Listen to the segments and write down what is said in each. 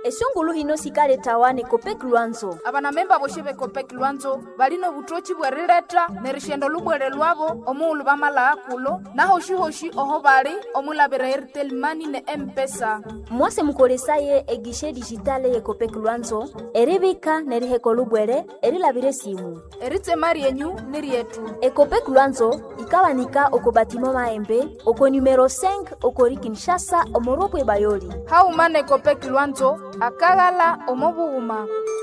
esungulu hino sikaletawane kopeki lwanzo abanamemba boshi bekopeki lwanzo balino butochi bwerileta nerishendo lubwere lwabo omuulu bamala akulo nahoshi-hoshi oho bali omulabira airtel mani ne empesa mwase mukolesaye egishe dijitale ye kopeki lwanzo eribika neriheko lubwere erilabire simu eritsema ryenyu ni ryetu ekopeki lwanzo ikawanika oko batima maembe oko numero 5 okori kinshasa omorobwe bayoli haumana ekopeki lwanzo akaghala omobughuma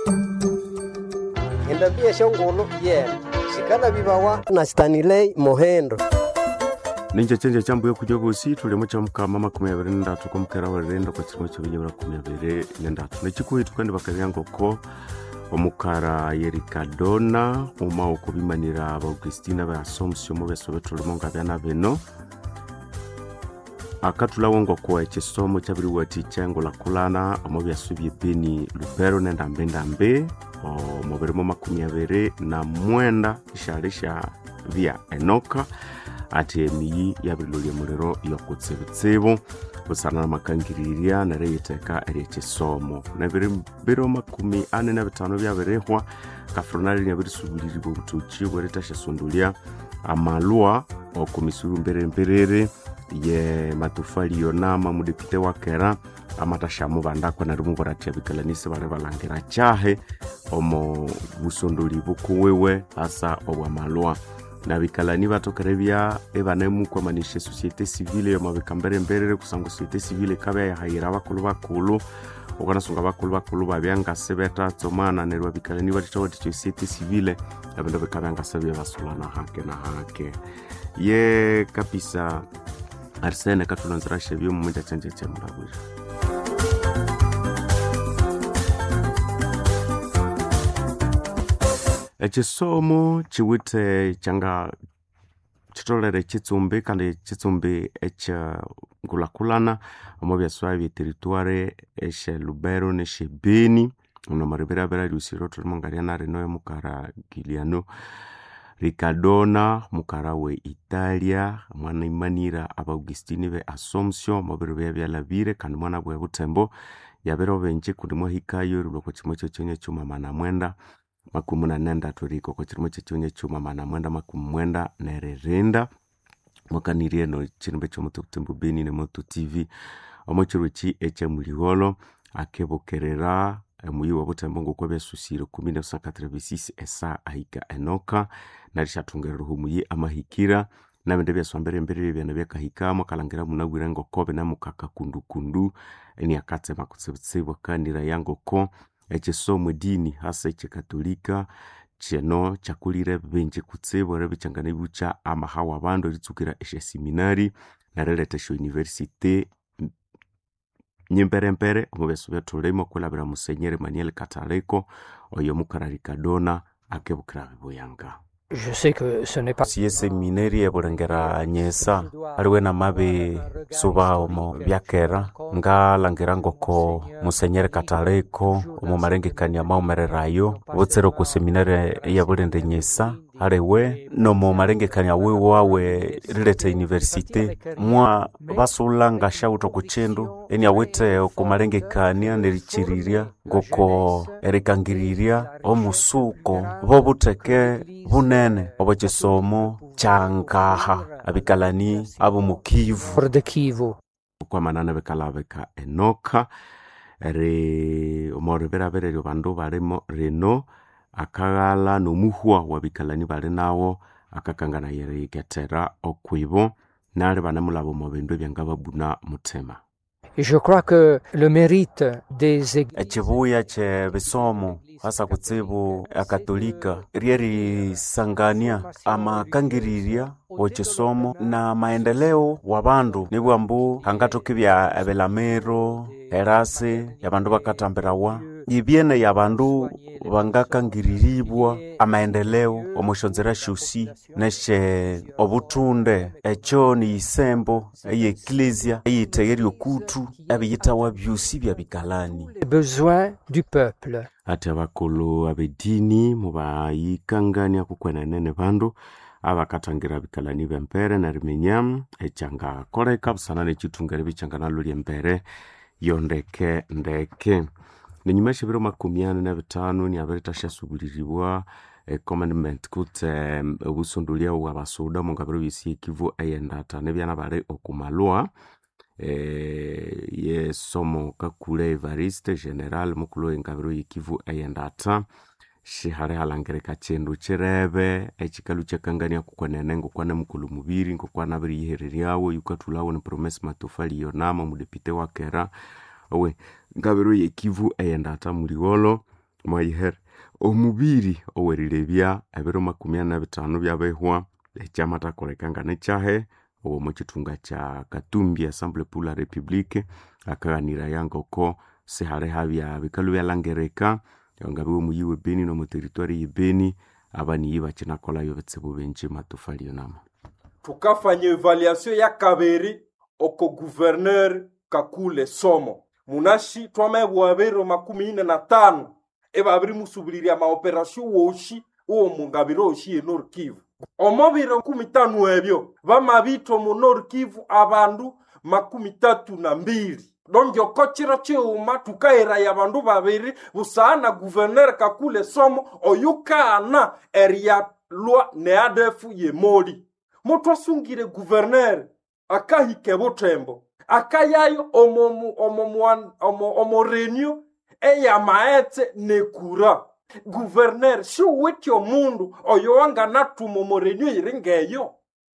endabia shongolo yena sikala bibawa na stanilei mohendo ninja chenja chambuye kuja bosi tulimo cha mukama makumi abiri nendatu kwa mukera werendo kwa chirimo chibinyabura kumi abiri nendatu nechikuhitu kandi bakabyankoko omukara yerikadona uma okubimanira abaugustina ba assumption mu beso betulimo nga byana bino akatulawo ngoko ekisomo kyabiriwati kyengulakulana omu byasu byebeni lubero nendambendambe omu birimo makumi abiri na mwenda ishali sha bya enoka ati emiyi yabirilolya emuliro yokutsibutsibu busana namakangiriria nereyiteka eryekisomo nebiro makumi ane na bitano byabirihwa kafronali nyabirisubuliribwa obutoki bweritashasundulya amalwa okumisuru mberemberere ye matofali yonama mudepite wakera amatashamu bandakwa nari mubaratya bikalanisi bari balangira kyahe omo busondoli bukuwiwe hasa obwamalwa na bikalani batokere bya ebanemukwamanisha societe civile yomabika mberemberere kusanga societe civile ikabya yahayira bakulu bakulu ukanasunga bakulu bakulu babyangase betatsomana nerwa bikalani batitawati societe civile ebindu bikabyangase byebasulana hake na hake ye kapisa arisene katulonzerashe byomumunja chanje chemulabwira ekisomo kiwite kyanga kitolere ekitsumbi kandi ekitsumbi ekyengulakulana omu byaswa byeteritware eshe lubero neshe beni ono maribirabira liusiro tulimo ngaliana rino emukara giliano ricardona mukara we italia mwana imanira abaugustini be assumption mubiro bya byalabire kandi mwana bwe butembo yabero benje kundi mwahikayo ruloko kimwe kyekyonya cyuma mana mwenda makumi munane ndatu riko ko kirimo kyekyonya cyuma mana mwenda makumi mwenda nererenda mwakanirie eno chirimbe kyomutu kutembu beni nemotu tv omo chiro ki ekyemuligholo akebukerera muyi wa butembo ngoko byasusire kumi na busakatira bisisi esa ahika enoka narishathungerera humuyi amahikira nabindi byaswambere emberere byana byakahikamo kalangira munabwire ngoko binamukaka kundukundu eniakatsema kutsibutsibu akanira yangoko ekisomo edini hasa ekyekatolika kyeno kyakulire bingi kutsibu era bikyangana ibukya amahawa abandu eritsukira esyaseminari narileta esya university nyimperempere omu byasu byatulimo kwilabira musenyeri maniel kataleko oyo mukara rikadona akebukira bibuyanga Je sais que ce n'est pas siye seminari ebulengera nyesa aliwe na mabi suba omo byakera ngalangira ngoko musenyeri kataleko omu malengekania maumererayo butsire ku seminari eyabulende nyesa aliwe nomu malengekania wiwe awe rileta universite mwa basula ngashauta ku chindu eni awite ku malengekania nerichiriria ngoko erikangirirya omusuko bobuteke bunene obo kisomo kyangaha abikalani abo mukivu hors de Kivu. kwamanana bikalabika enoka ri omoribirabirerio bandu balimo rino akaghala nomuhwa wabikalani bali nawo akakangana yeriketera okwibo nali banemulaba omu bindu ebyanga babuna muthema Et je crois que le mérite des églises ekibuya kyebisomo hasa kutsibu akatolika ryerisangania amakangirirya wekisomo na maendeleo wa bandu nibwa mbu hangatokibya ebilamiro erasi yabandu bakatambirawa ibyene ya bandu bangakangiriribwa amaendeleo omushonzera shusi neshe obutunde ekyo ni isembo eye eklesia eyitegerya okutu ebiyitawa byusi bya bikalani les besoins du peuple. ati abakulu abedini mubayikangania kukwenanene bandu abakatangira bikalani bempere narimenya ekyangakoleka busana nekitungere bikyanga nalo lyembere yondeke ndeke nenyuma shibiro makumi ane na bitano niabere shasubiriribwa commandment kutse obusondolia bwa basoda mungabiro bisi ekivu eyendata nebyana bari okumalwa eh, yesomo kakule evariste general mukulu engabiro yekivu eyendata shihari halangirika chindu chirebe echikalu chakangania kukwanene ngokwana mukulu mubiri ngokwana biri yihereriawo yukathulawo ni promesi matofali yonama mudepite wakera owe ngabiro yekivu eyendata muliwolo mwayihere omubiri owerilebya ebiro makumi ana na bitano byabehwa ekyamatakolekanga nekyahe owo mukithunga kya katumbi assemble pour la république akaghanira yangoko sihali habya bikalu byalangirika ngabiwe muyiwe beni nomuteritwari yebeni abaniyi bakinakolhayo bitsibu bingi matofali yonama tukafanya evaluation ya kabiri oko guverner kakule somo munashi twamebwa biro makumi ine na tano ebabiri musubiliria maoperasio woshi uwo mungabiro oshi enor kivu omo biro kumi tanu ebyo bamabitwa mu nor kivu abandu makumi tatu na mbili donge oko chiro chiuma tukairaya abandu babiri busaana guverner kakule somo oyukaana eryalwa ne adefu yemoli mutu asungire guverner akahike butembo akayayo omo mu- omo muan- omo omo renio eyamaetse nekura guverner siuwiti omundu oyo wanganatuma omo renio iri ngeyo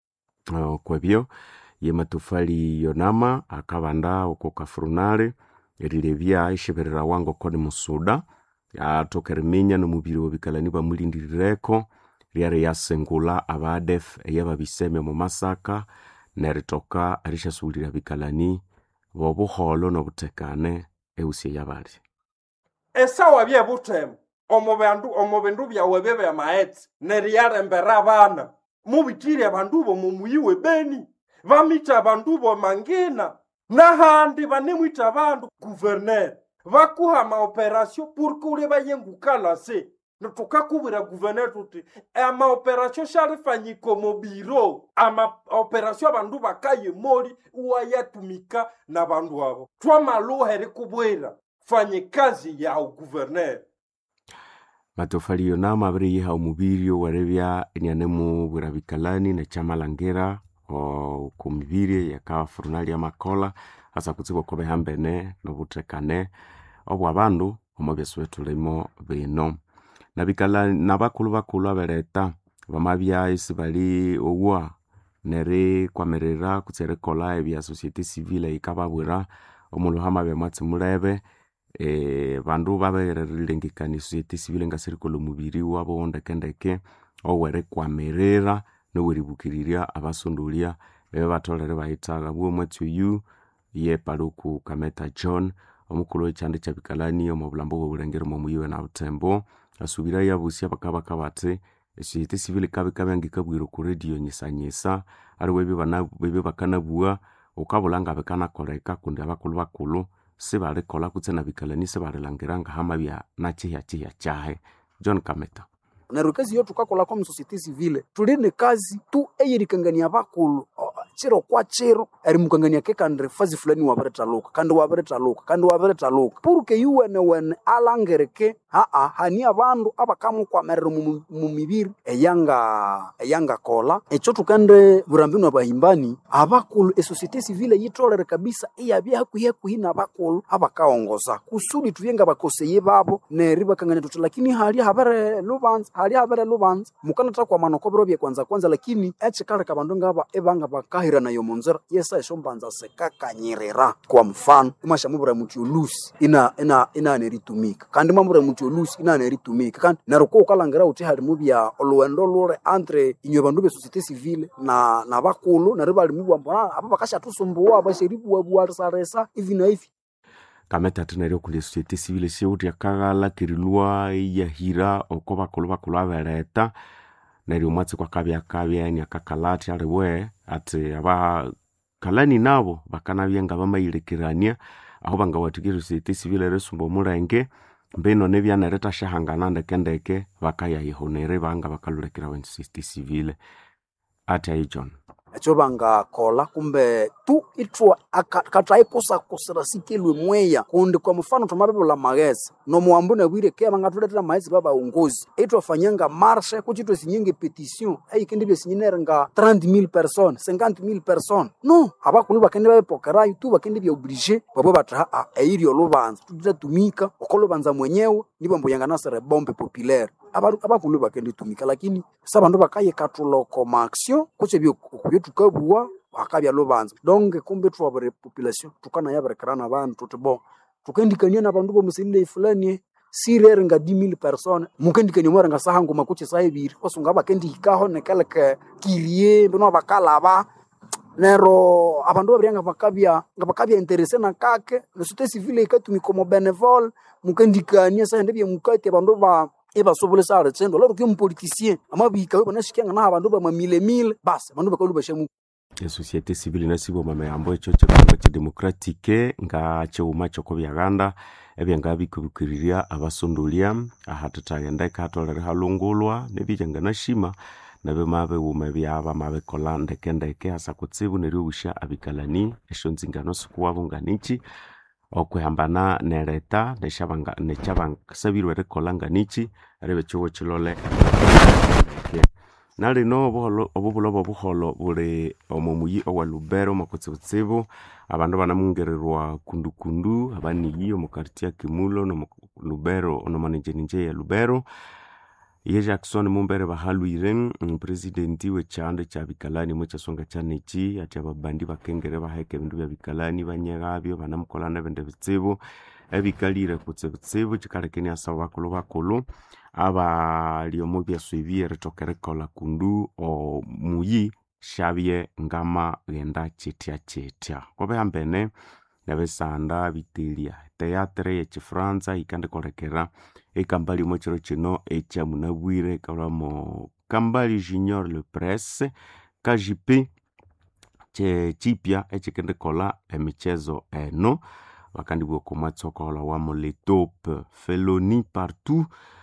Uh, kwebyo ye matofali yonama akabanda oko kafurunale erilebya isheberera wango koni musuda atokeriminya nomubiri wobikalani bamulindirireko ryari yasengula abadef eyababiseme mu masaka neritoka erishasuulira bikalani bobuholo nobutekane eusi eyabali esawa bye butembo omo bandu omo bindu byawe bye byamaetse neryalembera abana mubitire abandu bo mumuyiwe beni bamita abandu bo mangina nahandi banemwita abandu guverner bakuha maoperasio purke ule bayengukalase tukakubwira guverner tuti amaoperasio sharifanyika omo biro amaoperasio abandu bakaye moli uwayatumika na bandu abo twamaluha erikubwira fanye kazi yao guverner matofali yonama abiri yiha omubiri owarebya enianemubwira bikalani nekyamalangira o- ku mibiri yakafurunali amakola asa kutsibu oko bihambene nobutekane obwabandu omo byesu betulimo bino nabikalani nabakulu bakulu abeleta bamabya isi bali owa neri kwamerera kutse erikola ebya societe civile ikababwira omulhu hamabya mwatsi mulebe eh, bandu babererilengekania societe civile ngasirikola omubiri wabo ndekendeke owerikwamiririra noweribukirirya abasondolya bebe batholere bayithaga bwo mwatsi oyu ye paluku kameta john omukulu wekyanda kyabikalani omu bulambo bwobulengero momuyiwe na butembo asubira yabusia bakabaka bati esociete civile ikabikabya ngikabwira ku radio nyisanyisa aliwe ebyo bana- ebyo bakanabua ukabula nga bikanakoleka kundi abakulu bakulu sibalikola kutse nabikalani sibalilangira nga hamabya nakyihyakyihya kyahe john kameta neryo kazi yo tukakolako mu societe civile tuli ne kazi tu eyerikangania bakulu o, chiro kwa chiro erimukangania ke kandi fazi fulani wabirithaluka kandi wabirithaluka kandi wabirithaluka puruke yuwene wene alangirike haa hani abandu abakamukwamerera mu mu mibiri eyanga eyangakola ekyo tukende burambinu abahimbani abakulu esociete civile yitolere kabisa iyabya hakuhi hakuhi nabakulu abakaongoza kusudi tubye nga bakoseye babo neri bakangania tuti lakini hali habere lubanza hali habere lubanza mukanatha kwamana okobiro bye kwanza kwanza lakini ekikaleka abandu ngaba ebanga bakahiranayo munzira yesa esyombanza sikakanyirira kwa mfano imashamubura muti olusi ina ina inaneritumika kandi mwamubura muti olusi inaneritumika kandi neryo ko ukalangira uthi halimu bya oluwendo lule entre inywe bandu be societe civile na na bakulu neryo balimu bwambona aba bakashatusumbuwa abasheribuwabuwalisaresa ivi na ivi kameta atinaryo kulia societe civile siuti akaghala kirilwa iyahira oko bakulu bakulu abeleta neryo mwatsi kwakabyakabya niakakalati aliwe ati abakalani nabo bakanabya nga bamayilekerania aho bangawathikira societe civile risumba omulenge mbino nebyanerithashahangana ndekendeke bakayayihonere banga bakalulekera wa societe civile ati ayi john ekyo bangakola kumbe tu itwa kathaikusakusira sikilwe mweya kundi kwa mfano twamabibula magezi nomuwambu nabwire ke bangathuletera maghezi babaongozi itwafanyanga marshe kuchitwe sinyenge petition eyikendibya sinyinere nga 30000 personnes 50000 personnes no abakulu bakendi babipokerayo tu bakendi bya oblige babo batha a eiryo lubanza tutatumika oko lubanza mwenyewe nibo mbuyanga nasere bombe populaire Abaru- abakulu bakendi tumika lakini sa bandu bakayekatuloko maaction kutse byo tukabua akabya lubanza donc kumbe twabure population tukana yaberekerana bandu tuti bo tukendikania na bandu bomusilile fulani sirere nga 10000 personnes mukendikania mwere nga saha nguma kuche saha ibiri osunga bakendihikaho nekeleke kirie bino bakalaba nero abandu babiri nga bakabya nga bakabya interese na kake nesute civile ikatumika omo benevol mukendikania saha ndebye mukati abandu ba ebasobole ali tsendo lero kyo mupolitisien amabika banashikyanga na abandu bamamilemile basi abandu bakalu bashamu esociete civile nasiboma mayambo ekyo kyekihunga kidemocratique nga kyighuma kyoko byaganda ebyanga bikubikiriria abasondolya ahatithaghenda ikatolere halungulwa nebyejanganashima nabima bighuma ebyaba mabikola ndekendeke hasa kutsibu neryoghusya abikalani esyo nzingano sikuwabo nganichi okwihambana neleta nesyabanga- nekyabasabirwe erikolha nganichi eribya ekihugho kilole ndeke na lino obuholo- obubulho bw'obuholo buli omo muyi owa lubero omo kutsibutsibu abandu banamungirirwa kundukundu abaniyi omu karti ya kimulo nomu lubero onomaninjeninje ya lubero ye jackson mumbere bahalwire mupresidenti wekyanda ekyabikalani mu ekyasonga kyaneki ati ababandi bakengere baheka ebindu bya bikalani banyeghabyo banamukolha nebindi bitsibu ebikalire kutsibutsibu kikalekenia asaba bakulu bakulu abali omu byasu ebi erithoka erikolha kundu omuyi syabye ngamaghenda kyithya kyithya kobihambene nebisanda bitelia teatre yekifranza yikandikolekera ekambali omu kiro kino ekyamunabwire ikalhwamo kambali junior le presse kajipe kyekipya ekikendikolha emichezo eno bakandibwa oko mwatsi okoholha wamo le top feloni partout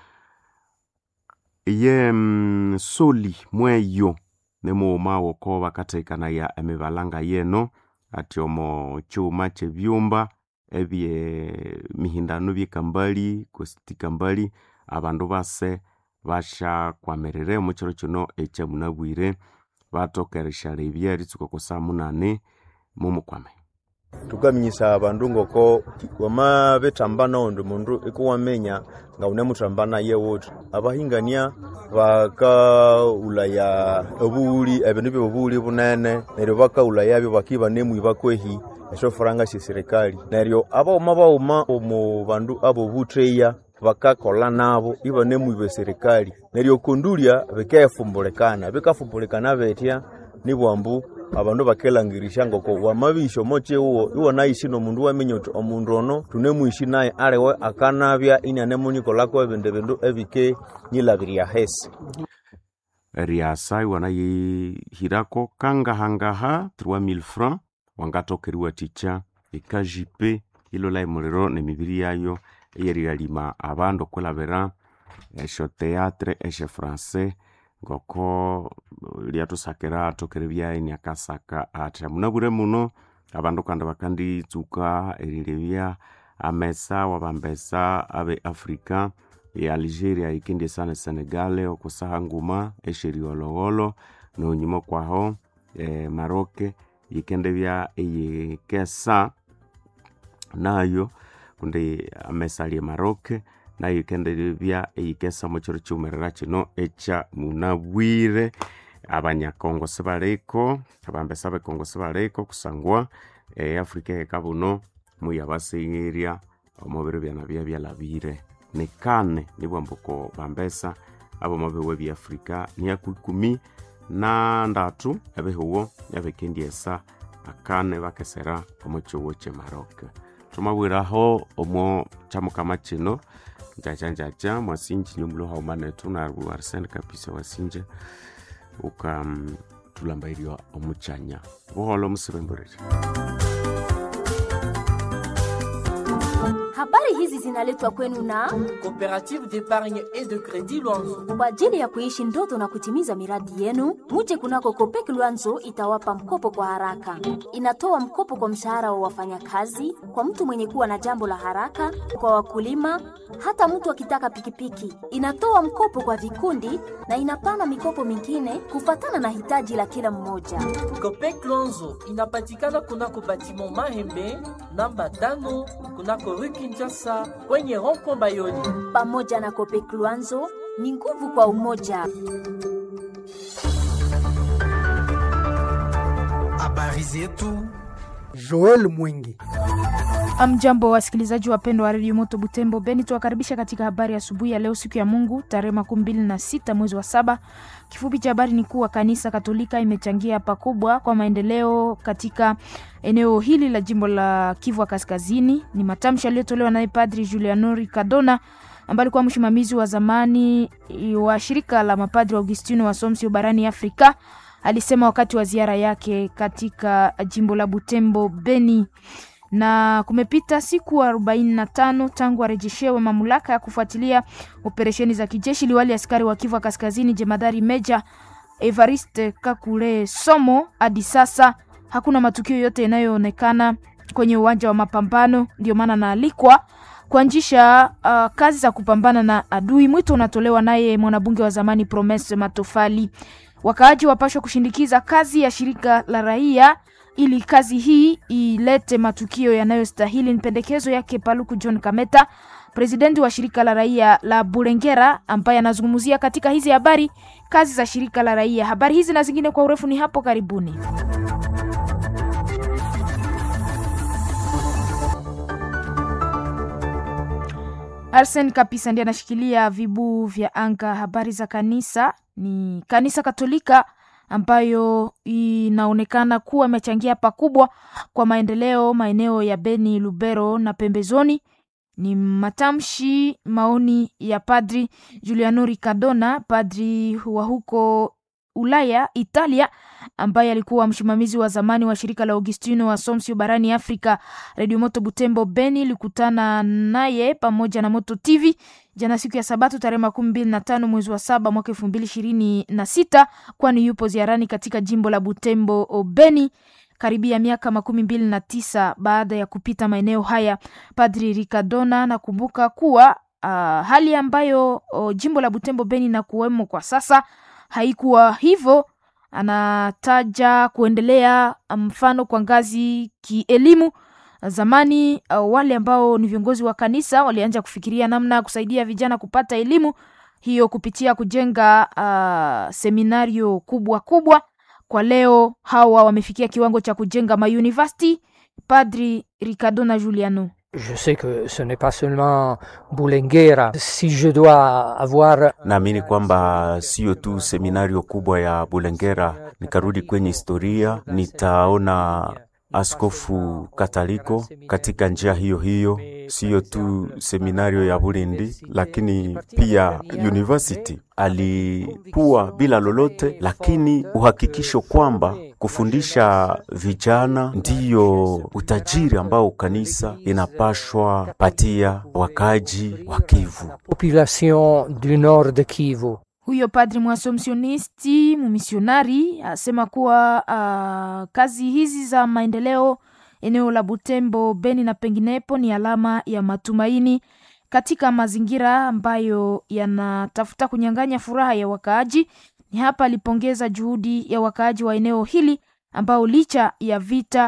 ye mm, soli mweyo nemughuma woko bakathekanaya emibalanga yeno ati omo kyuma kyebyumba ebye mihindano byekambali kwesiti kambali abandu base bashyakwamirire omu kiro kino ekyamunabwire bathoka erishalebya eritsuka oku saa munane mumukwame tukaminyisa abandu ngoko wamabithamba nawundi mundu ikuwaminya nga unemuthamba naye wuthi abahingania bakaghulaya obughuli ebindu byobughuli bunene neryo bakaghulaya bakiba nemwiba kwehi esyofuranga syesirikali neryo abaghuma baghuma omu bandu abobutheya bakakolha nabo ibanemwiba eserikali neryo kundulya bikefumbulikana bikafumbulikana betya nibwambu abandu bakelangirisya ngoko wamabisya omo kyiwuwo iwanayishi nomundu waminya uthi omundu ono thunemwishi naye aliwe akanabya inanemunyikolhako ebindi bindu ebike nyilabirya hesi eriasa iwanayihirako kangahangaha 3000 francs wangathoka eriwathikya ekajipe ilola emuliro nemibiri yayo eyeriralima abandu okwilhabira esyo teatre esyo francais ngoko lyathusakira athokere byaini akasaka athi munabwire muno abandu kandi bakanditsuka erilebya amesa wabambesa abe africa e algeria ikendyesa ne senegal okusaha nguma esyeriwolowolo nonyuma kwaho e, maroke yikendebya eyikesa nayo kundi amesa ali emaroke nayo yikendebya eyikesa mu kiro kiwumerera kino ekya munabwire abanyakongo sibaliko abambesa bekongo sibaliko kusangwa eafrika eheka buno muyabasegherya omubiro byana bya byalabire nikane nibwambuko bambesa abomabihuwa byafrika niyaku ikumi na ndatu ebihuwo ebikendiyesa akane bakesera omu kihuwo kyemaroke thumabwiraho omo kyamukama kino njaja njaja mwasinji nyomulo haumanetu narbu arsene kapisa wasinje uka mm, tulambairywa omukyanya buholo musibemburire Habari hizi zinaletwa kwenu na Coopérative d'épargne et de crédit Luanzo. kwa ajili ya kuishi ndoto na kutimiza miradi yenu. Muje kunako Kopek Luanzo itawapa mkopo kwa haraka. Inatoa mkopo kwa mshahara wa wafanyakazi, kwa mtu mwenye kuwa na jambo la haraka, kwa wakulima, hata mtu akitaka pikipiki. Inatoa mkopo kwa vikundi na inapana mikopo mingine kufatana na hitaji la kila mmoja. Copec Luanzo inapatikana kunako batiment Mahembe namba tano kunako rue Kinshasa kwenye rond-point Bayoni. Pamoja na Kopek Luanzo ni nguvu kwa umoja. Habari zetu Joel Mwingi. Amjambo wasikilizaji wapendwa wa redio Moto Butembo Beni, tuwakaribisha katika habari asubuhi ya leo, siku ya Mungu tarehe makumi mbili na sita mwezi wa saba. Kifupi cha habari ni kuwa kanisa Katolika imechangia pakubwa kwa maendeleo katika eneo hili la jimbo la Kivu ya Kaskazini. Ni matamshi yaliyotolewa naye Padri Giuliano Cadona ambaye alikuwa msimamizi wa zamani wa shirika la mapadri wa Augustino wa Somsio barani Afrika. Alisema wakati wa ziara yake katika jimbo la Butembo Beni na kumepita siku arobaini na tano tangu arejeshewe mamlaka ya kufuatilia operesheni za kijeshi. Liwali askari wa Kivu Kaskazini jemadari meja Evariste Kakule Somo, hadi sasa hakuna matukio yote yanayoonekana kwenye uwanja wa mapambano. Ndio maana naalikwa kuanzisha uh, kazi za kupambana na adui. Mwito unatolewa naye mwanabunge wa zamani Promise Matofali. Wakaaji wapashwa kushindikiza kazi ya shirika la raia ili kazi hii ilete matukio yanayostahili. Ni pendekezo yake Paluku John Kameta, presidenti wa shirika la raia la Bulengera, ambaye anazungumzia katika hizi habari kazi za shirika la raia. Habari hizi na zingine kwa urefu ni hapo karibuni. Arsen Kapisa ndiye anashikilia vibu vya anga. Habari za kanisa ni kanisa Katolika ambayo inaonekana kuwa imechangia pakubwa kwa maendeleo maeneo ya Beni, Lubero na pembezoni. Ni matamshi maoni ya Padri Giuliano Ricardona, padri wa huko Ulaya, Italia, ambaye alikuwa msimamizi wa zamani wa shirika la Augustino wa Somsio barani Afrika. Radio Moto Butembo Beni ilikutana naye pamoja na Moto TV jana siku ya Sabato tarehe makumi mbili na tano mwezi wa saba mwaka elfu mbili ishirini na sita kwani yupo ziarani katika jimbo la Butembo Beni karibia miaka makumi mbili na tisa baada ya kupita maeneo haya. Padri Ricardona nakumbuka kuwa uh, hali ambayo uh, jimbo la Butembo Beni na kuwemo kwa sasa haikuwa hivyo. Anataja kuendelea mfano kwa ngazi kielimu. Zamani uh, wale ambao ni viongozi wa kanisa walianza kufikiria namna ya kusaidia vijana kupata elimu hiyo kupitia kujenga uh, seminario kubwa kubwa. Kwa leo hawa wamefikia kiwango cha kujenga mauniversity. Padri Ricardona Giuliano Je sais que ce n'est pas seulement Bulengera. Si je dois avoir Naamini kwamba siyo tu seminario kubwa ya Bulengera. Nikarudi kwenye historia, nitaona askofu Kataliko katika njia hiyo hiyo, siyo tu seminario ya Bulindi, lakini pia university. Alikuwa bila lolote, lakini uhakikisho kwamba kufundisha vijana ndiyo utajiri ambao kanisa inapashwa patia wakaji wa Kivu. population du nord de Kivu. Huyo padri mwasomsionisti mumisionari asema kuwa uh, kazi hizi za maendeleo eneo la Butembo, Beni na penginepo ni alama ya matumaini katika mazingira ambayo yanatafuta kunyang'anya furaha ya wakaaji. Ni hapa alipongeza juhudi ya wakaaji wa eneo hili ambao licha ya vita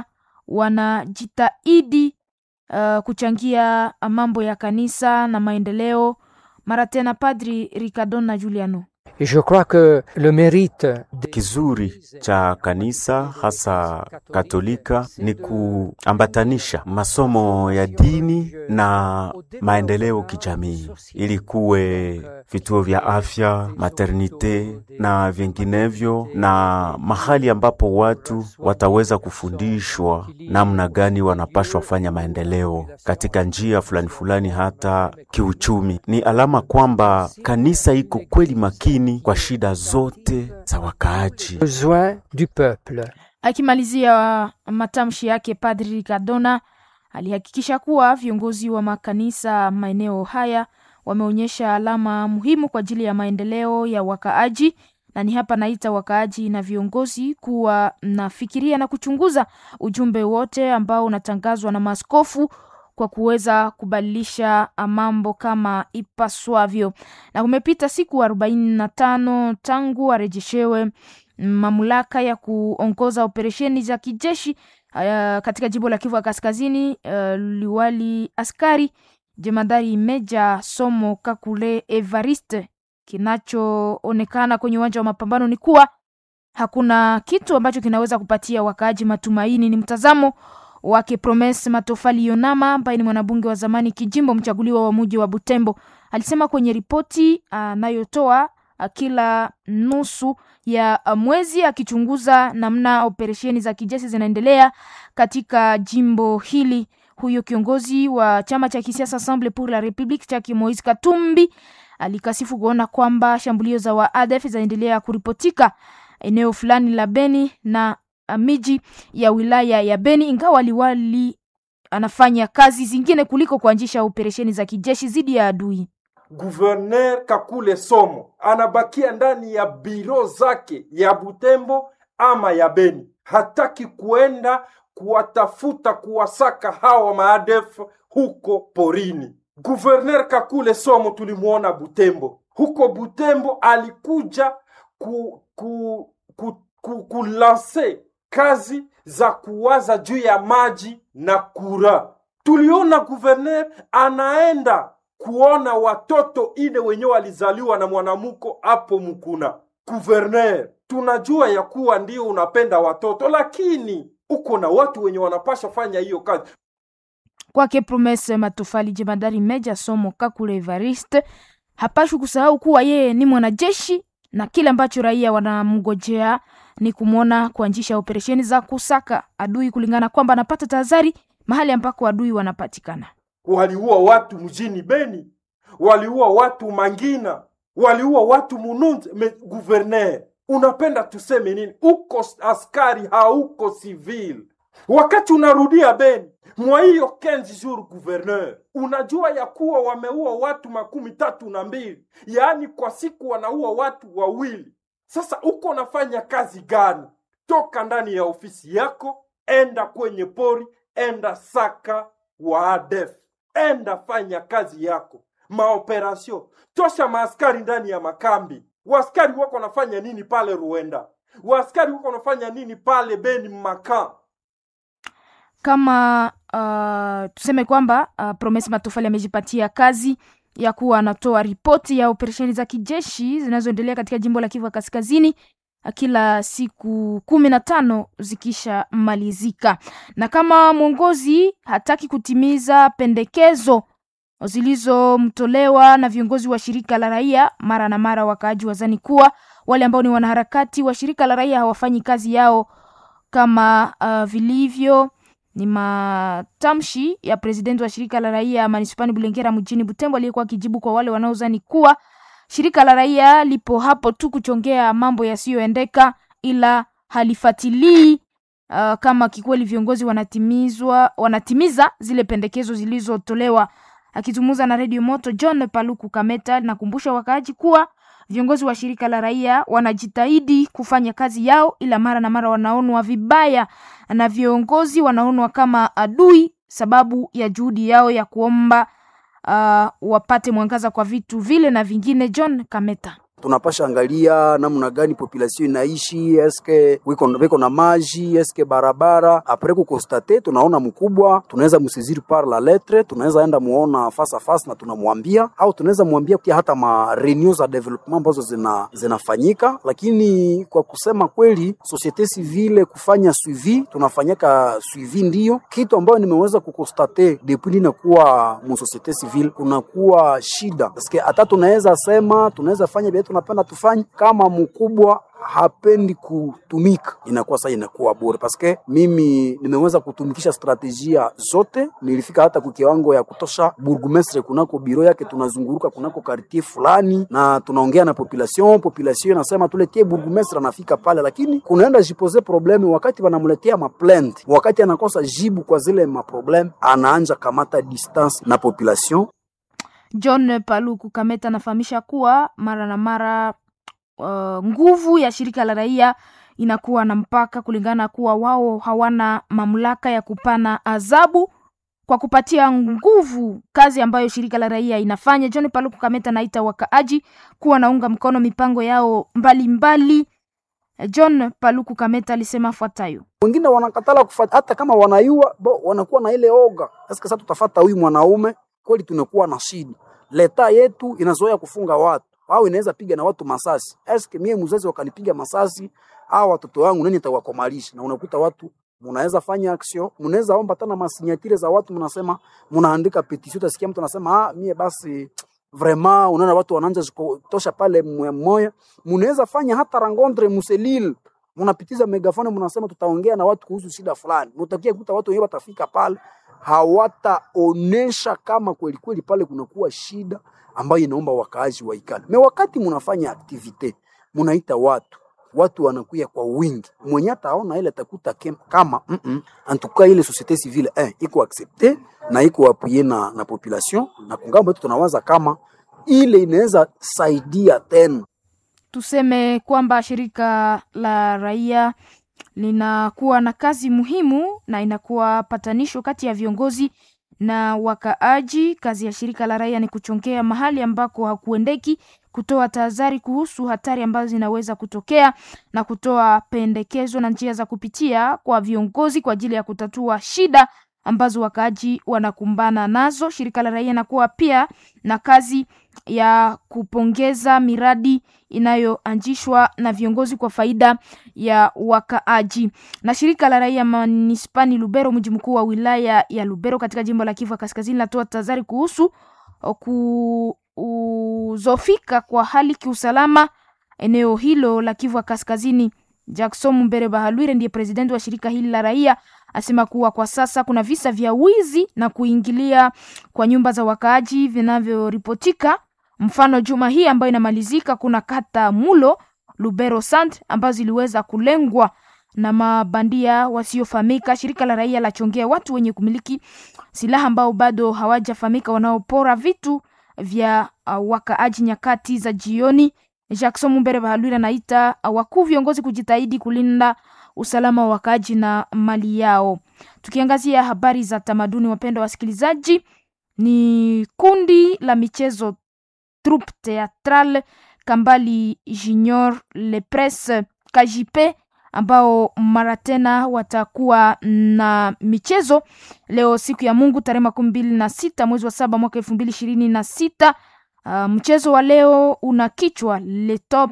wanajitahidi uh, kuchangia mambo ya kanisa na maendeleo. Mara tena Padri Ricardona Giuliano. Et je crois que le mérite de Kizuri cha kanisa hasa Katolika ni kuambatanisha masomo ya dini na maendeleo kijamii, ili kuwe vituo vya afya, maternite na vinginevyo, na mahali ambapo watu wataweza kufundishwa namna gani wanapashwa fanya maendeleo katika njia fulani fulani, hata kiuchumi. Ni alama kwamba kanisa iko kweli makini kwa shida zote za wakaaji. besoin du peuple. Akimalizia matamshi yake, Padri Ricardona alihakikisha kuwa viongozi wa makanisa maeneo haya wameonyesha alama muhimu kwa ajili ya maendeleo ya wakaaji, na ni hapa naita wakaaji na viongozi kuwa nafikiria na kuchunguza ujumbe wote ambao unatangazwa na maaskofu kwa kuweza kubadilisha mambo kama ipaswavyo. Na kumepita siku arobaini na tano tangu arejeshewe mamlaka ya kuongoza operesheni za kijeshi uh, katika jimbo la Kivu ya Kaskazini. Uh, liwali askari jemadari Meja Somo Kakule Evariste, kinachoonekana kwenye uwanja wa mapambano ni kuwa hakuna kitu ambacho kinaweza kupatia wakaaji matumaini. Ni mtazamo wake Promes Matofali Yonama ambaye ni mwanabunge wa zamani kijimbo mchaguliwa wa muji wa Butembo. Alisema kwenye ripoti anayotoa kila nusu ya mwezi akichunguza namna operesheni za kijeshi zinaendelea katika jimbo hili. Huyo kiongozi wa chama cha kisiasa Assemble pour la Republique chake Moise Katumbi alikasifu kuona kwamba shambulio za waadef zinaendelea kuripotika eneo fulani la Beni na miji ya wilaya ya Beni, ingawa liwali anafanya kazi zingine kuliko kuanzisha operesheni za kijeshi dhidi ya adui. Guverner Kakule Somo anabakia ndani ya biro zake ya Butembo ama ya Beni, hataki kuenda kuwatafuta kuwasaka hawa maadef huko porini. Guverner Kakule Somo tulimwona Butembo. Huko Butembo alikuja ku, ku, ku, ku, kulanse kazi za kuwaza juu ya maji na kura. Tuliona guverner anaenda kuona watoto ine wenyewe walizaliwa na mwanamuko hapo Mukuna. Guverner, tunajua ya kuwa ndio unapenda watoto, lakini uko na watu wenye wanapasha fanya hiyo kazi. Kwake Promese Matofali, jemadari Meja Somo Kakule Evariste hapashi kusahau kuwa yeye ni mwanajeshi na kile ambacho raia wanamngojea ni kumwona kuanzisha operesheni za kusaka adui, kulingana kwamba anapata tahadhari mahali ambako adui wanapatikana. Waliua watu mjini Beni, waliua watu Mangina, waliua watu Mununze. Me, guverner, unapenda tuseme nini? Uko askari, hauko civil. Wakati unarudia Beni mwa hiyo kenzi jour gouverneur, unajua ya kuwa wameua watu makumi tatu na mbili, yaani kwa siku wanaua watu wawili. Sasa uko nafanya kazi gani? Toka ndani ya ofisi yako, enda kwenye pori, enda saka waadef, enda fanya kazi yako, maoperasio. Tosha maaskari ndani ya makambi. Waaskari wako nafanya nini pale Ruenda? Waaskari wako nafanya nini pale Beni Makan? kama uh, tuseme kwamba uh, Promes Matofali amejipatia kazi ya kuwa anatoa ripoti ya operesheni za kijeshi zinazoendelea katika jimbo la Kivu Kaskazini kila siku kumi na tano zikisha malizika, na kama mwongozi hataki kutimiza pendekezo zilizomtolewa na viongozi wa shirika la raia, mara na mara wakaaji wazani kuwa wale ambao ni wanaharakati wa shirika la raia hawafanyi kazi yao kama uh, vilivyo ni matamshi ya presidenti wa shirika la raia manispani Bulengera mjini Butembo, aliyekuwa akijibu kwa wale wanaozani kuwa shirika la raia lipo hapo tu kuchongea mambo yasiyoendeka, ila halifatilii uh, kama kikweli viongozi wanatimizwa wanatimiza zile pendekezo zilizotolewa. Akizungumza na redio Moto, John Paluku Kameta linakumbusha wakaaji kuwa viongozi wa shirika la raia wanajitahidi kufanya kazi yao, ila mara na mara wanaonwa vibaya na viongozi, wanaonwa kama adui sababu ya juhudi yao ya kuomba uh, wapate mwangaza kwa vitu vile na vingine. John Kameta tunapasha angalia namna gani population inaishi, eske wiko wiko na maji, eske barabara apres kukostate, tunaona mkubwa, tunaweza msiziri par la lettre, tunaweza enda muona face a face na tunamwambia, au tunaweza mwambia pia hata ma reunion za development ambazo zina zinafanyika. Lakini kwa kusema kweli, societe civile kufanya suivi, tunafanyaka suivi, ndiyo kitu ambayo nimeweza kukostate depuis ninakuwa mu societe civile, kunakuwa shida eske hata tunaweza sema tunaweza fanya tunapenda tufanye. Kama mkubwa hapendi kutumika, inakuwa sasa inakuwa bure, paske mimi nimeweza kutumikisha strategia zote. Nilifika hata kwa kiwango ya kutosha burgomestre kunako biro yake, tunazunguruka kunako quartier fulani na tunaongea na population. Population inasema tuletie burgomestre, anafika pale, lakini kunaenda jipose probleme wakati wanamletea maplainte, wakati anakosa jibu kwa zile maprobleme, anaanja kamata distance na population. John Paluku Kameta anafahamisha kuwa mara na mara uh, nguvu ya shirika la raia inakuwa na mpaka kulingana kuwa wao hawana mamlaka ya kupana adhabu kwa kupatia nguvu kazi ambayo shirika la raia inafanya. John Paluku Kameta naita wakaaji kuwa naunga mkono mipango yao mbalimbali mbali. John Paluku Kameta alisema fuatayo: wengine wanakatala kufata, hata kama wanayua bo, wanakuwa na ile oga. Sasa tutafata huyu mwanaume kweli, tunakuwa na shida. Leta yetu inazoea kufunga watu au inaweza piga na watu masasi. Eske mie mzazi wakanipiga masasi au watoto wangu nani nitawakomalisha? Na unakuta watu mnaweza fanya action, mnaweza omba tena masinyatire za watu, mnasema mnaandika petition, utasikia mtu anasema ah, mie basi vraiment, unaona watu wanaanza kutosha pale mmoja. Mnaweza fanya hata rencontre muselil, mnapitiza megafone, mnasema tutaongea na watu kuhusu shida fulani, mtakia kuta watu wenyewe watafika pale hawataonesha kama kweli kweli pale kunakuwa shida ambayo inaomba wakaaji waikale. Me wakati mnafanya aktivite, mnaita watu watu wanakuya kwa wingi, mwenye ataona ile atakuta kama mm -mm, antuka ile societe civile eh, iko accepte na iko apuye na, na population na kungambo yetu tunawaza kama ile inaweza saidia tena. Tuseme kwamba shirika la raia linakuwa na kazi muhimu na inakuwa patanisho kati ya viongozi na wakaaji. Kazi ya shirika la raia ni kuchongea mahali ambako hakuendeki, kutoa tahadhari kuhusu hatari ambazo zinaweza kutokea na kutoa pendekezo na njia za kupitia kwa viongozi kwa ajili ya kutatua shida ambazo wakaaji wanakumbana nazo. Shirika la raia inakuwa pia na kazi ya kupongeza miradi inayoanzishwa na viongozi kwa faida ya wakaaji. Na shirika la raia manispani Lubero, mji mkuu wa wilaya ya Lubero katika jimbo la Kivu Kaskazini, linatoa tahadhari kuhusu kuzofika kwa hali kiusalama eneo hilo la Kivu Kaskazini. Jackson Mbere Bahalwire ndiye presidenti wa shirika hili la raia asema kuwa kwa sasa kuna visa vya wizi na kuingilia kwa nyumba za wakaaji vinavyoripotika. Mfano, juma hii ambayo inamalizika, kuna kata Mulo, Lubero Sant ambazo ziliweza kulengwa na mabandia wasiofahamika. Shirika la raia lachongea watu wenye kumiliki silaha ambao bado hawajafahamika wanaopora vitu vya uh, wakaaji nyakati za jioni. Jackson Mumbere Bahalwira anaita wakuu viongozi kujitahidi kulinda usalama wa wakaaji na mali yao. Tukiangazia habari za tamaduni, wapendwa wasikilizaji, ni kundi la michezo Troupe Theatrale Kambali Junior Le Presse Kajipe ambao mara tena watakuwa na michezo leo siku ya Mungu tarehe makumi mbili na sita mwezi wa saba mwaka elfu mbili ishirini na sita. Uh, mchezo wa leo una kichwa Le Top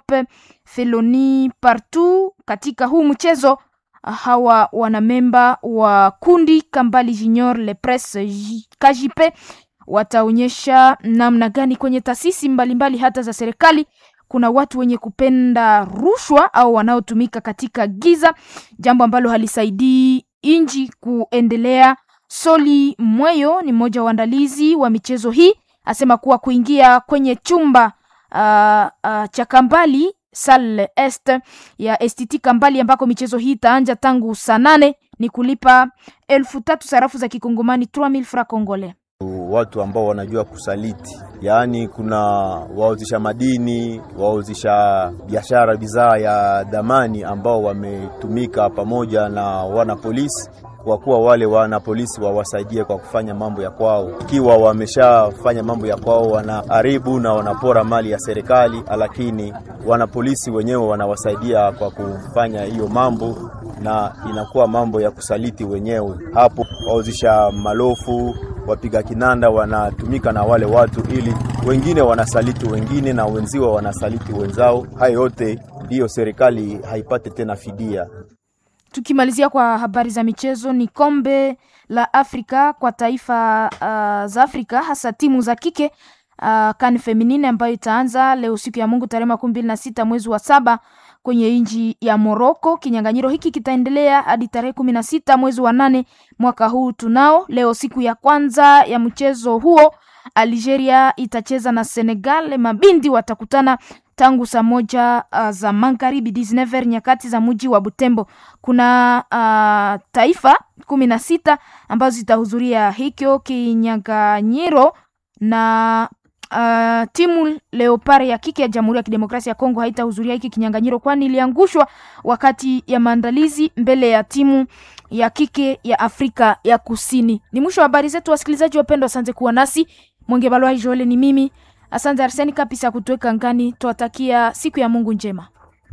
Feloni Partout. Katika huu mchezo uh, hawa wanamemba wa kundi Kambali Junior Le Presse Kajipe wataonyesha namna gani kwenye taasisi mbalimbali hata za serikali kuna watu wenye kupenda rushwa au wanaotumika katika giza, jambo ambalo halisaidii inji kuendelea. Soli Mweyo ni mmoja wa waandalizi wa michezo hii, asema kuwa kuingia kwenye chumba uh, uh, cha Kambali Salle Est ya STT Kambali ambako michezo hii itaanja tangu saa nane ni kulipa elfu tatu sarafu za kikongomani 3000 francs congolais watu ambao wanajua kusaliti, yaani kuna wauzisha madini, wauzisha biashara, bidhaa ya dhamani ambao wametumika pamoja na wana polisi, kwa kuwa wale wana polisi wawasaidie kwa kufanya mambo ya kwao. Ikiwa wameshafanya mambo ya kwao, wanaharibu na wanapora mali ya serikali, lakini wana polisi wenyewe wanawasaidia kwa kufanya hiyo mambo, na inakuwa mambo ya kusaliti wenyewe. Hapo wauzisha malofu wapiga kinanda wanatumika na wale watu, ili wengine wanasaliti wengine na wenziwa wanasaliti wenzao. Hayo yote ndiyo serikali haipate tena fidia. Tukimalizia kwa habari za michezo, ni kombe la Afrika kwa taifa uh, za Afrika hasa timu za kike uh, kan feminine ambayo itaanza leo siku ya Mungu tarehe makumi mbili na sita mwezi wa saba kwenye nchi ya Moroko. Kinyang'anyiro hiki kitaendelea hadi tarehe kumi na sita mwezi wa nane mwaka huu. Tunao leo siku ya kwanza ya mchezo huo, Algeria itacheza na Senegal. Mabindi watakutana tangu saa moja uh, za magharibi 19 nyakati za mji wa Butembo. Kuna uh, taifa kumi na sita ambazo zitahudhuria hikyo kinyang'anyiro na uh, timu Leopard ya kike ya Jamhuri ya Kidemokrasia ya Kongo haitahudhuria hiki kinyang'anyiro kwani iliangushwa wakati ya maandalizi mbele ya timu ya kike ya Afrika ya Kusini. Ni mwisho wa habari zetu, wasikilizaji wapendwa, asante kuwa nasi. Mwenge Balwa Joel ni mimi. Asante Arseni kabisa kutuweka ngani. Tuwatakia siku ya Mungu njema.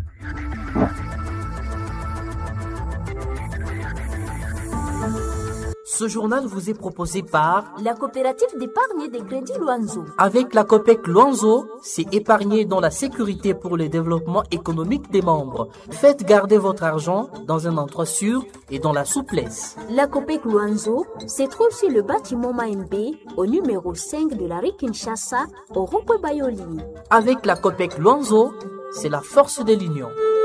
Ce journal vous est proposé par La coopérative d'épargne et de crédit Luanzo. Avec la COPEC Luanzo, c'est épargner dans la sécurité pour le développement économique des membres. Faites garder votre argent dans un endroit sûr et dans la souplesse. La COPEC Luanzo se trouve sur le bâtiment Maembe au numéro 5 de la rue Kinshasa au Rokwe Bayoli. Avec la COPEC Luanzo, c'est la force de l'union.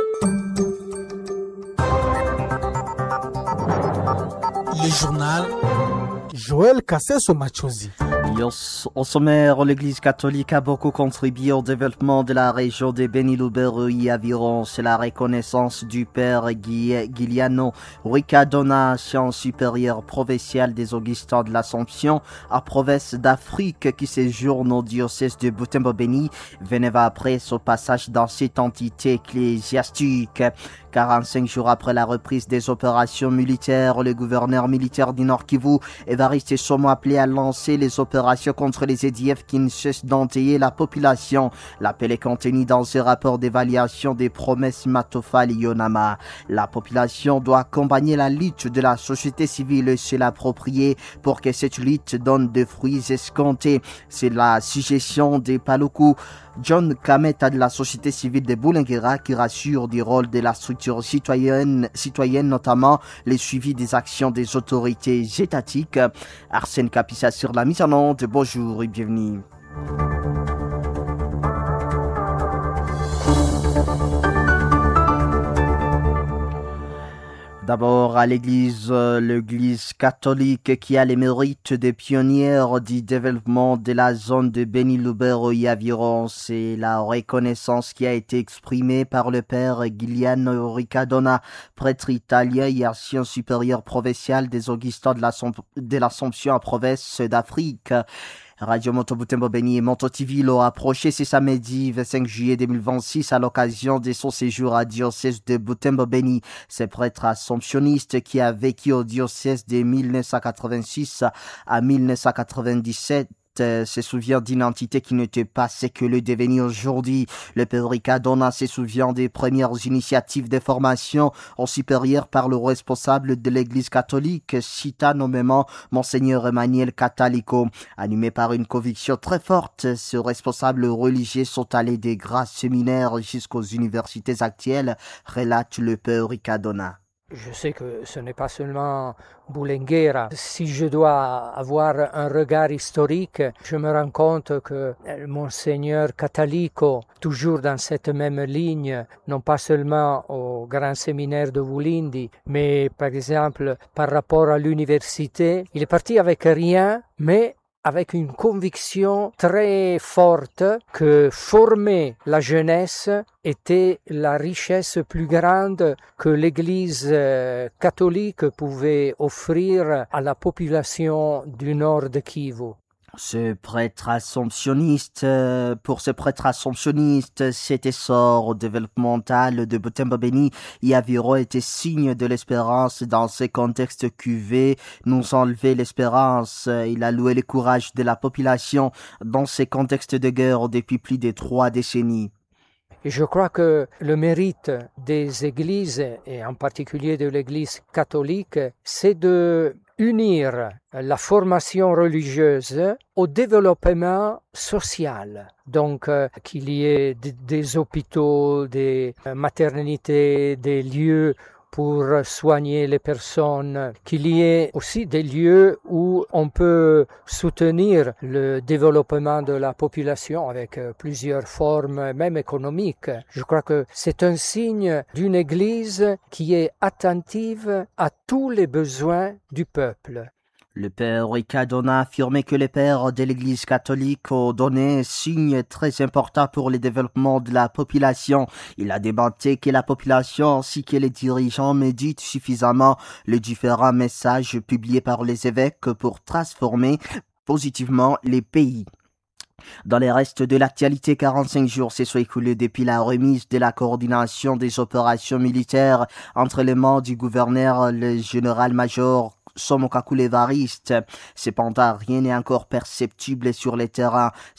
Le journal Joël Kasseso Machozi. Au sommaire, l'Église catholique a beaucoup contribué au développement de la région de Beni-Lubero et environ. C'est la reconnaissance du père Guiliano Ricardona, science supérieure provinciale des Augustins de l'Assomption, à province d'Afrique, qui séjourne au diocèse de Butembo-Beni, venait après son passage dans cette entité ecclésiastique. 45 jours après la reprise des opérations militaires, le gouverneur militaire du Nord Kivu, Evariste Somo, appelé à lancer les opérations contre les EDF qui ne cessent d'entailler la population. L'appel est contenu dans ce rapport d'évaluation des promesses Matofal Yonama. La population doit accompagner la lutte de la société civile et se l'approprier pour que cette lutte donne des fruits escomptés. C'est la suggestion des Paluku. John Kameta de la société civile de Boulinguera qui rassure du rôle de la structure citoyenne, citoyenne notamment les suivis des actions des autorités étatiques. Arsène Capissa sur la mise en onde. Bonjour et bienvenue. D'abord à l'église, l'église catholique qui a les mérites des pionnières du développement de la zone de Beni-Lubero et environ. C'est la reconnaissance qui a été exprimée par le père Giuliano Riccadona, prêtre italien et ancien supérieur provincial des Augustins de l'Assomption en province d'Afrique. Radio Moto Butembo Beni et Moto TV l'ont approché ce samedi 25 juillet 2026 à l'occasion de son séjour à diocèse de Butembo Beni. Ce prêtre assomptionniste qui a vécu au diocèse de 1986 à 1997 se souvient d'une entité qui n'était pas ce que le devenir aujourd'hui. Le père Ricardona se souvient des premières initiatives de formation au supérieur par le responsable de l'église catholique, cita nommément Monseigneur Emmanuel Catalico. Animé par une conviction très forte, ce responsable religieux sont allés des grands séminaires jusqu'aux universités actuelles, relate le père Ricardona. Je sais que ce n'est pas seulement Boulenguera. Si je dois avoir un regard historique, je me rends compte que Monseigneur Catalico, toujours dans cette même ligne, non pas seulement au grand séminaire de Vulindi, mais par exemple par rapport à l'université, il est parti avec rien, mais avec une conviction très forte que former la jeunesse était la richesse plus grande que l'Église catholique pouvait offrir à la population du nord de Kivu. Ce prêtre assomptionniste, pour ce prêtre assomptionniste, cet essor développemental de Butembo Beni et Aviro était signe de l'espérance dans ce contexte cuvé. Nous enlever l'espérance. Il a loué le courage de la population dans ce contexte de guerre depuis plus de trois décennies. Et je crois que le mérite des églises, et en particulier de l'église catholique, c'est de unir la formation religieuse au développement social. Donc euh, qu'il y ait des hôpitaux, des maternités, des lieux pour soigner les personnes, qu'il y ait aussi des lieux où on peut soutenir le développement de la population avec plusieurs formes, même économiques. Je crois que c'est un signe d'une Église qui est attentive à tous les besoins du peuple. Le père Ricardona a affirmé que les pères de l'Église catholique ont donné un signe très important pour le développement de la population. Il a démonté que la population ainsi que les dirigeants méditent suffisamment les différents messages publiés par les évêques pour transformer positivement les pays. Dans les restes de l'actualité, 45 jours se sont écoulés depuis la remise de la coordination des opérations militaires entre les membres du gouverneur, le général-major Somokakule Variste. Cependant, rien n'est encore perceptible sur le terrain.